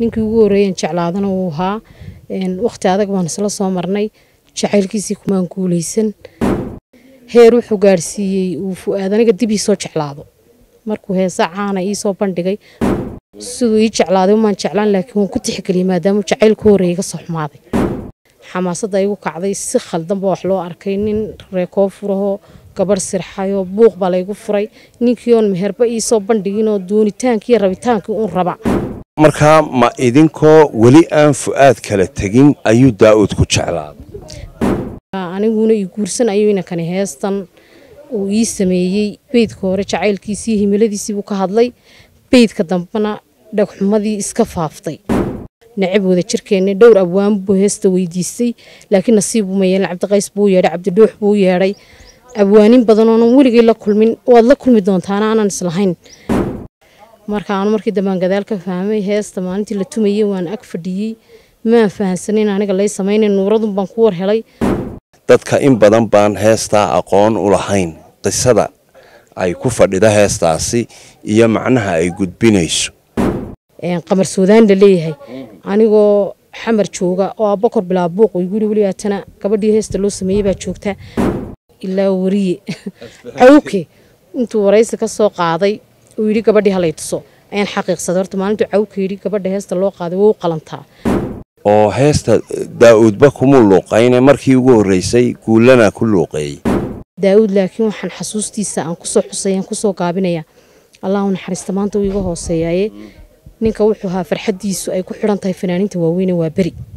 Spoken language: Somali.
ninkii ugu horreeyan jeclaadana wuu ahaa waqti adag baan isla soo marnay jacaylkiisii kumaan guulaysan heer wuxuu gaadhsiiyey uu fu-aad aniga dib ii soo jeclaado markuu heesa caana ii soo bandhigay siduu ii jeclaaday umaan jeclaan laakiin waan ku tixgeliyey maadaamuu jacaylku horreeyay iga soo xumaaday xamaasadda igu kacday si khaldanba wax loo arkay nin reekoo furahoo gabarh sirxayoo buuq baa laygu furay ninkii oon meherba ii soo bandhiginoo doonitaankii rabitaankii uun raba markaa ma idinkoo weli aan fu-aad kala tegin ayuu daa'uud ku jeclaaday aniguna ii guursan ayuu inankani heestan uu ii sameeyey beydka hore jacaylkiisii himiladiisiibuu ka hadlay beydka dambena dhagxumadii iska faaftay necab wada jirkeenna dhowr abwaan buu heesta weydiistay laakiin nasiibbuu ma yeelin cabdiqays buu yeedhay cabdidhuux buu yeedhay abwaanin badan oonan weligay la kulmin waad la kulmi doontaana aanan islahayn marka aanu markii dambaan gadaal ka fahmay heesta maalintii la tumayey waan ag fadhiyey maan fahansanin aniga lay samaynay nuuradun baan ku war helay dadka in badan baan heestaa aqoon u lahayn qisada ay ku fadhida heestaasi iyo macnaha ay gudbinayso qamar suudaan la leeyahay anigoo xamar jooga oo abakor bilaabuuq igu yiri weli haatana gabadhii heesta loo sameeyey baa joogta ilaa wariye cawke intuu waraysi ka soo qaaday uu yidhi gabadhii halay tuso ayaan xaqiiqsaday horta maalintuu cawke yidhi gabadha heesta loo qaaday waa u qalantaa oo heesta daa'uudba kuma luuqayne markii ugu horreysay guullana ku luuqeeyey daa'uud laakiin waxaan xasuustiisa aan kusoo xusay aan kusoo gaabinaya allahu naxariista maanta uu iga hooseeyaaye ninka wuxuu ahaa farxaddiisu ay ku xidhan tahay fanaaniinta waaweyne waa beri